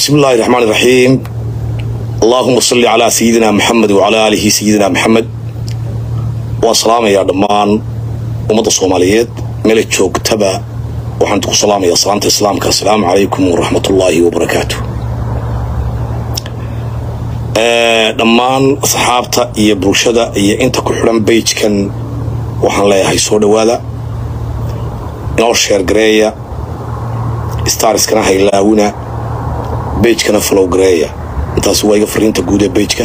بسم الله الرحمن الرحيم اللهم صل على سيدنا محمد وعلى آله سيدنا محمد وسلام يا دمان أمد الصوماليات ملك joogtaba waxaan ku salaamayaa salaanta islaamka assalaamu calaykum waraxmat ullaahi wabarakaatu dhammaan asxaabta iyo bulshada iyo inta ku xidhan beyjkan waxaan leeyahay soo dhowaada inoo sheergareeya starskana haylaawina bejkana flow gareeya intaasi waa iga fariinta guud ee bejka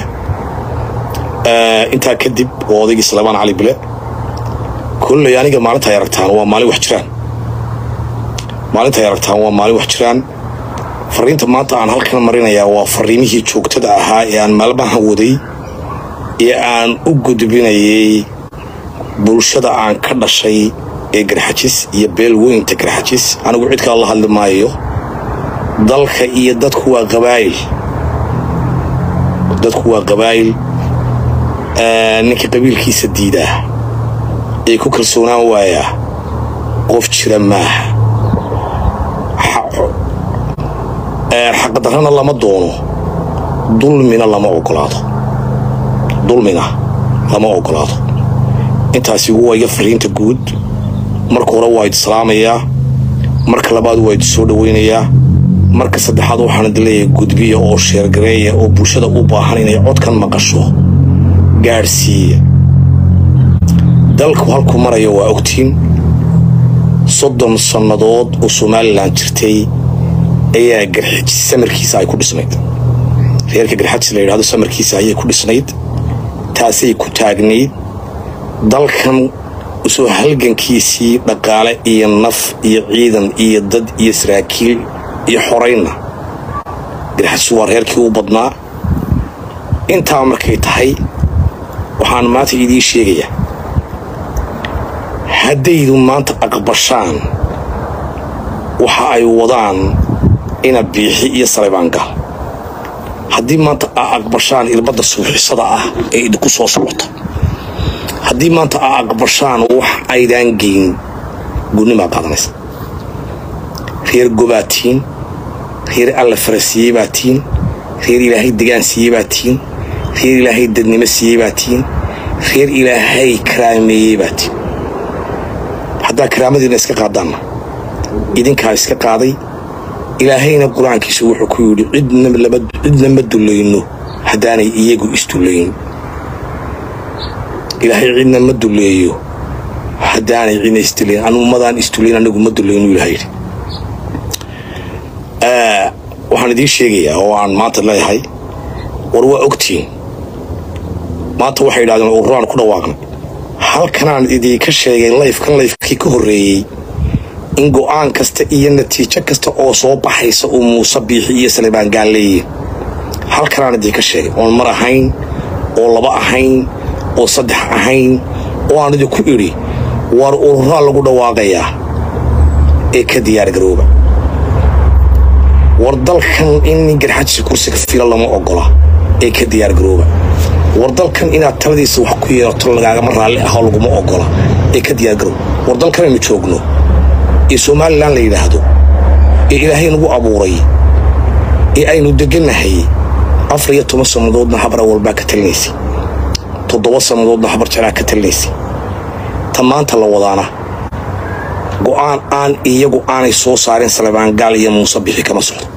intaa kadib waa odaygii salebaan cali bile kolley aniga maalinta ay aragtaan waa maalin wax jiraan maalinta ay aragtaan waa maalin wax jiraan fariinta maanta aan halkan marinayaa waa fariimihii joogtada ahaa ee aan maalmahan waday ee aan u gudbinayay bulshada aan ka dhashay ee garxajis iyo beel weynta garxajis anigu cid kale la hadli maayo dalka iyo dadku waa qabaayil dadku waa qabaayil ninka qabiilkiisa diidaa ee ku kalsoonaan waayaa qof jira maaha xaqdarrana lama doono dulmina lama ogolaado dulmina lama ogolaado intaasi waa iga fariinta guud marka hore waa idi salaamayaa marka labaad waa idi soo dhowaynayaa marka saddexaad waxaan idi leeyahay gudbiya oo sheergareeya oo bulshada u baahan inay codkan maqasho gaadhsiiya dalku halku maraya waa ogtiin soddon sannadood oo somalilan jirtay ayaa garxajis samarkiisa ay ku dhisnayd reerka garxajis la yidhahdo samarkiisa ayay ku dhisnayd taasay ku taagnayd dalkan soo halgankiisii dhaqaale iyo naf iyo ciidan iyo dad iyo saraakiil iyo xoraynna garxajis waa reerkii u badnaa intaa markay tahay waxaan maanta idiin sheegayaa haddaydu maanta aqbashaan waxa ay wadaan ina biixi iyo salebaangal haddii maanta aa aqbashaan irbadda suuxisada ah ee idinku soo socota haddii maanta aa aqbashaan wax aydaan geyn gudnimaa qaadanaysa reer gobaatiin reer alla fara siiyey baa tiin reer ilaahay degaan siiyey baa tiin reer ilaahay dadnimo siiyey baa tiin reer ilaahay karaameeyey baa tiin haddaa karaamadiina iska qaadaanna idinkaa iska qaaday ilaahayna qur-aankiisa wuxuu ku yidhi cidna ma dulayno haddaanay iyagu isdulayn ilaahay cidna ma duleeyo haddaanay cidna isdulayn anu ummadaan isdulayn anagu ma dulayno ilaha yidhi waxaan idiin sheegayaa oo aan maanta leeyahay war waa ogtiin maanta waxay yidhahdeen ururaan ku dhawaaqnay halkanaan idinka sheegay layfkan layfkii ka horreeyey in go'aan kasta iyo natiijo kasta oo soo baxaysa uu muuse biixi iyo salebaan gaal leeyihin halkanaan idinka sheegay oon mar ahayn oo laba ahayn oo saddex ahayn oo aan idinku idhi war ururaa lagu dhawaaqayaa ee ka diyaargarooba war dalkan in garxajisa kursiga fila lama ogola ee ka diyaargarooba war dalkan inaad taladiisa wax ku yeerato lagaagama raalli ahoo laguma ogola ee ka diyaargarooba war dalkan aynu joogno ee somalilan la yidhaahdo ee ilaahay nagu abuuray ee aynu degannahay afar iyo toban sannadoodna habra walbaa ka talinaysay toddoba sannadoodna habar jaraa ka talinaysay ta maanta la wadaana go'aan aan iyagu aanay soo saarin salebaan gaal iyo muuse bixi kama socdo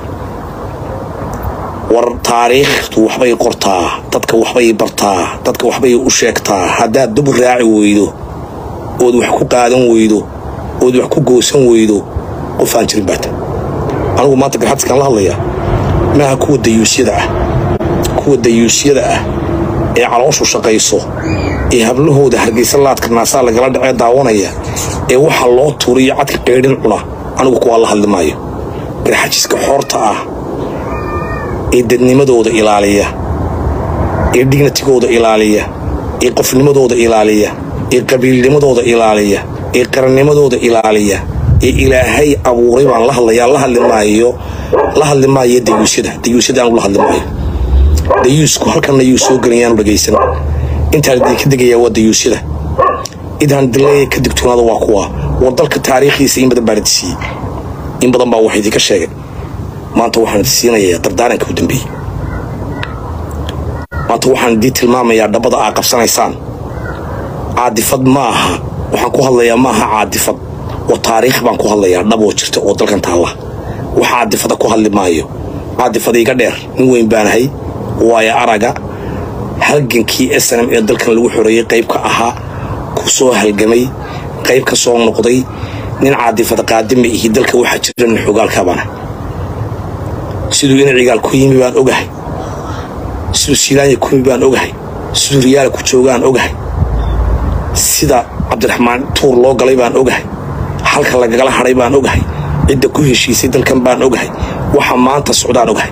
war taariikhdu waxbay qortaa dadka waxbay bartaa dadka waxbay u sheegtaa haddaad dub raaci weydo ood wax ku qaadan weydo ood wax ku goosan weydo qofaan jirin baata anigu maanta garxadiskaan la hadlayaa maaha kuwa dayuusyada ah kuwa dayuusyada ah ee calooshu shaqayso ee hablahooda hargaysa laadka naasaa lagala dhacee daawanaya ee waxaa loo tuuriyo cadka qaydhin cuna anigu kuwaa la hadli maayo garxajiska xoorta ah ee dadnimadooda ilaaliya ee dignatigooda ilaaliya ee qofnimadooda ilaaliya ee qabiilnimadooda ilaaliya ee qarannimadooda ilaaliya ee ilaahay abuuray baan la hadlayaa la hadli maayo la hadli maayo dayuusyada dayuusyada aanu la hadli maayo dayuusku halkanna yuu soo gelayaanu dhagaysan intaan idinka degayaa waa dayuusyada idaan dileeya ka digtoonaada waa kuwa war dalka taariikhdiisa in badan baan idin siiyey in badan baa wax idinka sheegay maanta waxaan idin siinayaa dardaaranka u dambeeyey maanta waxaan idiin tilmaamayaa dhabbada aa qabsanaysaan caadifad ma aha waxaan ku hadlayaa ma aha caadifad oo taariikh baan ku hadlayaa dhab oo jirta oo dalkan taalla wax caadifada ku hadli maayo caadifada iga dheer nin weyn baanahay waayo araga halgankii snm ee dalkan lagu xoreeyey qayb ka ahaa ku soo halgamay qayb ka soo noqday nin caadifada qaadima ihi dalka waxaa jira nin xogaalkaabana siduu ina cigaal ku yimi baan ogahay siduu silaanya ku yimi baan ogahay siduu riyaala ku joogaan ogahay sida cabdiraxmaan tuur loo galay baan ogahay halka lagagala hadhay baan ogahay cidda ku heshiisay dalkan baan ogahay waxa maanta socdaan ogahay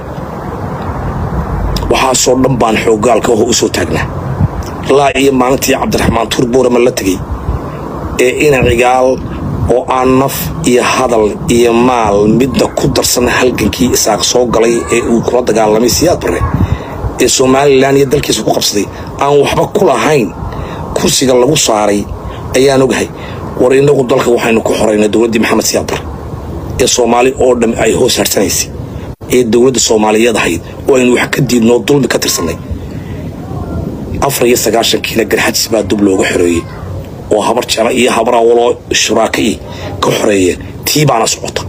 waxaasoo dhan baan xoogaalka ho u soo taagnaa laa iyo maalintii cabdiraxmaan tuur buurama la tegey ee ina cigaal oo aan naf iyo hadal iyo maal midna ku darsan halgankii isaaq soo galay ee uu kula dagaalamay siyaad barre ee somalilan iyo dalkiisa ku qabsaday aan waxba ku lahayn kursiga lagu saaray ayaan ogahay war innagu dalka waxaynu ku xoraynay dowladdii maxamed siyaad barre ee soomaali oo dham ay hoos harsanaysay ee dowladda soomaaliyeed ahayd oo aynu wax ka diidnoo dulmi ka tirsannay afar iyo sagaashankiina garxajis baa dub looga xoreeyey oo habar jela iyo habarawaloo shuraaka i ka xoreeyeen tii baana socota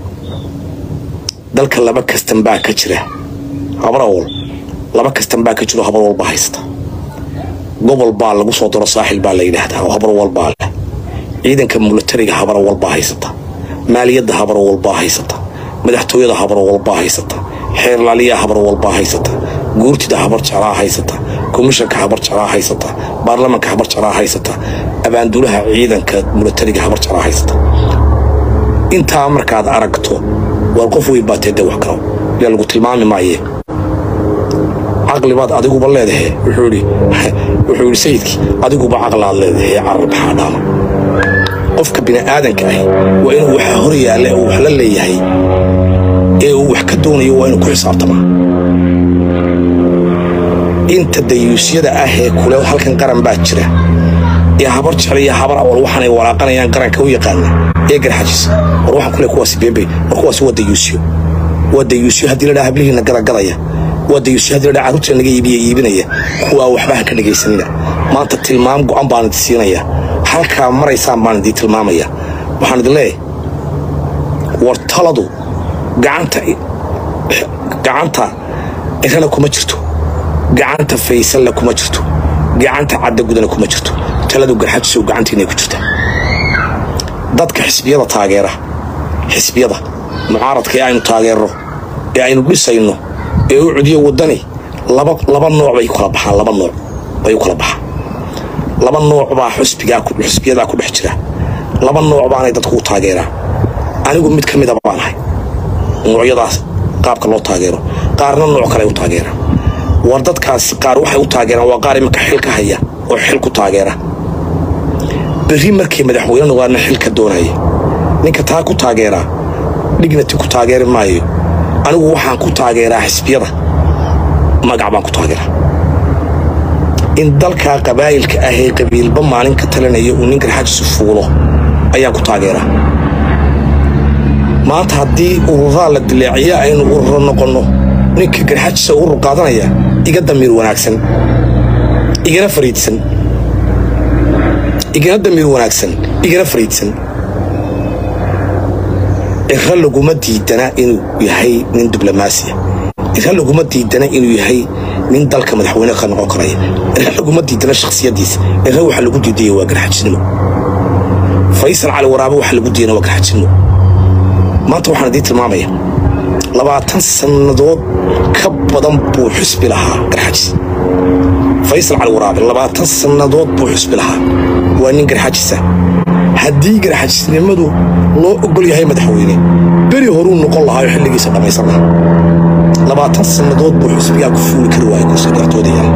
dalka laba kastan baa ka jira habarawal laba kastan baa ka jiro habar walba haysta gobol baa lagu soo daro saaxil baa la yidhaahdaa oo habar walbaa leh ciidanka mulatariga habara walbaa haysata maaliyadda habara walbaa haysata madaxtooyada habara walbaa haysata xeerlaaliyaha habar walbaa haysata guurtida habar jalaa haysata komishanka habar jalaa haysata baarlamanka habar jalaa haysata abaanduulaha ciidanka mulatariga habar jalaa haysata intaa markaad aragto waar qof weyn baa teede wax kalo yaa lagu tilmaami maaye caqlibaad adiguba leedahe wuxuu yidhi sayidkii adiguba caqlaad leedahe carar maxaa dhaama qofka bini'aadanka ahi waa inuu waxa hor yaalla uu wax la leeyahay ee uu wax ka doonayo waa inuu ku xisaabtamaa inta dayuusyada ah ee kule halkan qaran baa jira ee habar jecel iyo habar awal waxaanay walaaqanayaan qaranka u yaqaana ee garxajis war waxaan kule kuwaasi beembey war kuwaasi waa dayuusyo waa dayuusyo haddii ladhaa hablihiina gadagadaya waa dayuusyo haddii ladhaa carruurtii naga iibiya iibinaya kuwaa waxba ha ka dhegaysanina maanta tilmaam go'an baan idin siinaya halkaa maraysaan baan idiin tilmaamaya waxaan idin leeyahay war taladu gacanta gacanta irana kuma jirto gacanta faysanla kuma jirto gacanta caddagudana kuma jirto taladu garxajisow gacantiinay ku jirta dadka xisbiyada taageera xisbiyada mucaaradka ee aynu taageerno ee aynu dhisayno ee u cudiyo waddani laba nooc bay kala baxaan laba nooc bay u kala baxaan laba nooc baa xusbiyadaa ku dhex jira laba nooc baanay dadku u taageeraa anigu mid ka mida baan ahay noocyadaas qaabka loo taageero qaarna nooc kale u taageera war dadkaasi qaar waxay u taageeraan waa qaar iminka xil ka haya oo xil ku taageera berri markii madaxweyne noqdaana xilka doonaya ninka taa ku taageeraa dhignati ku taageeri maayo anigu waxaan ku taageeraa xisbiyada magac baan ku taageeraa in dalkaa qabaa'ilka ah ee qabiilba maalin ka talinaya uu nin garxajisu fuulo ayaan ku taageeraa maanta haddii ururaa la dileeciya aynu ururo noqonno ninka garxajisa urur qaadanaya iga damiir wanaagsan igana fariidsan igana damiir wanaagsan igana fariidsan ira laguma diidana inuu yahay nin diblomaasiya ira laguma diidana inuu yahay nin dalka madaxweyne ka noqon karaya ira laguma diidana shakhsiyadiisa ira waxa lagu diidaya waa garxajisnimo faysal cali waraabe waxa lagu diidana waa garxajisnimo maanta waxaan idiin tilmaamaya labaatan sannadood ka badan buu xusbi lahaa garxajis faysal cali waraabe labaatan sannadood buu xusbi lahaa waa nin garxajisa haddii garxajisnimadu loo ogol yahay madaxweyne beri horuu noqon lahaa oo xilligiisa dhammaysan lahaa labaatan sannadood buu xusbigaa ku fuuli kari waaya kursi gartooda yaala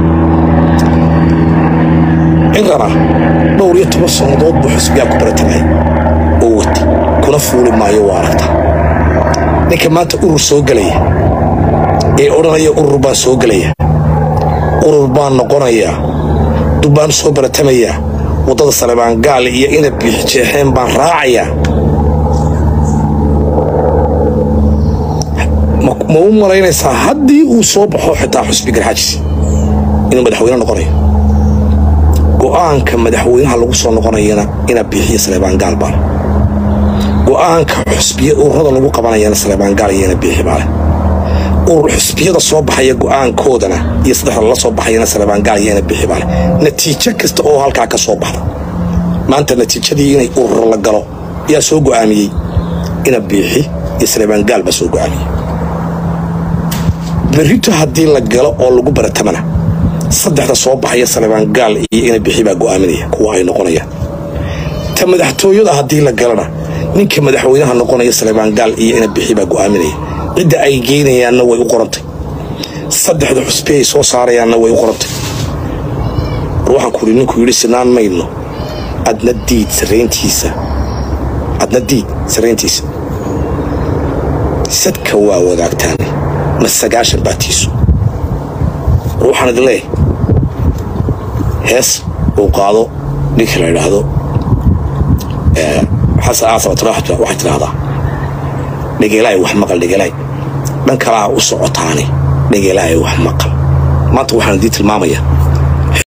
cirana dhowr iyo toban sannadood buu xusbigaa ku baratamay oo wati kuna fuuli maayo waa aragta ninka maanta urur soo gelaya ee odhanaya urur baan soo gelaya urur baan noqonayaa dubbaan soo baratamayaa waddada salebaan gaal iyo ina biixjeexeen baan raacayaa ma ma u malaynaysaa haddii uu soo baxo xitaa xusbi garxaajis inuu madaxweyne noqonayo go'aanka madaxweynaha lagu soo noqonayana inaa biixiya saleebaan gaal baale go'aanka xusbiya ururada lagu qabanayana saleebaan gaal iyo ina biixi baale urur xusbiyada soo baxaya go'aankoodana iyo saddexda la soo baxayana saleebaan gaal iyo ina biixi baale natiijo kasta oo halkaa ka soo baxda maanta natiijadii inay urur la galo yaa soo go'aamiyey ina biixi iyo saleebaan gaal baa soo go'aamiyey berrito haddii la galo oo lagu baratamana saddexda soo baxaya saleebaan gaal iyo ina bixi baa go'aaminaya kuwa ay noqonayaan ta madaxtooyada haddii la galana ninka madaxweynaha noqonaya saleebaan gaal iyo ina bixi baa go'aaminaya cidda ay geynayaanna way u qorantay saddexda xusbi ay soo saarayaanna way u qorantay war waxaan ku idhi ninkuu yidhi sinaan mayno adna diid sarayntiisa adna diid sarayntiisa sadka waa wadaagtaane ma sagaashan baatiisu war waxaan idin leeyahay hees uu qaado ninka la idhaahdo xasan aasabataraxta waxay tidhaahdaa dhegelaay wax maqal dhegelaay dhan kalaa u socotaane dhegelaay wax maqal maanta waxaan idiin tilmaamayaa